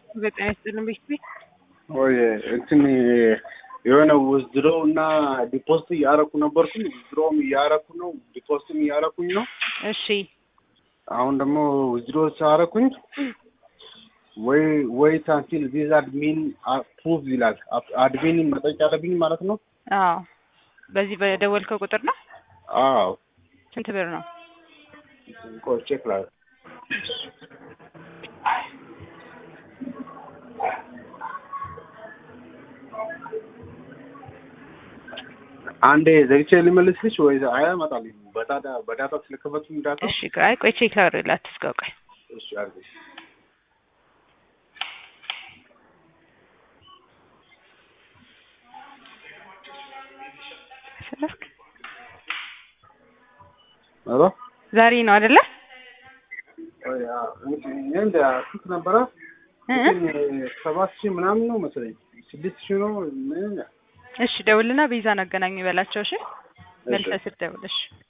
በጤና ይስጥልን ቤት ወይ እንትን የሆነ ውዝድሮ እና ዲፖስት እያረኩ ነበርኩኝ። ውዝድሮም እያረኩ ነው፣ ዲፖስትም እያረኩኝ ነው። እሺ አሁን ደግሞ ውዝድሮ ሳረኩኝ ወይ ወይ ታንቲል ቪዛ አድሚን አፕሩቭ ይላል። አድሚን መጠየቅ ያለብኝ ማለት ነው። አዎ በዚህ በደወልከው ቁጥር ነው አዎ ስንት ብር ነው ቆይ ቼክ ላድርግ። አንዴ ዘግቼ ልመልስልሽ ወይ አያመጣልኝ በዳታ በዳታ ስለከፈቱኝ ዳታ እሺ ቆይ ቆይ ቼክ ላድርግልህ አትዝጋው ቆይ እሺ አድርገሽ ስለፍክ ኧረ ዛሬ ነው አይደለ ወይ እንደ ስንት ነበረ ሰባት ሺህ ምናምን ነው መሰለኝ ስድስት ሺህ ነው ምን እሺ ደውልና ቤዛን አገናኙ ይበላቸው እሺ መልሰህ ስትደውል እሺ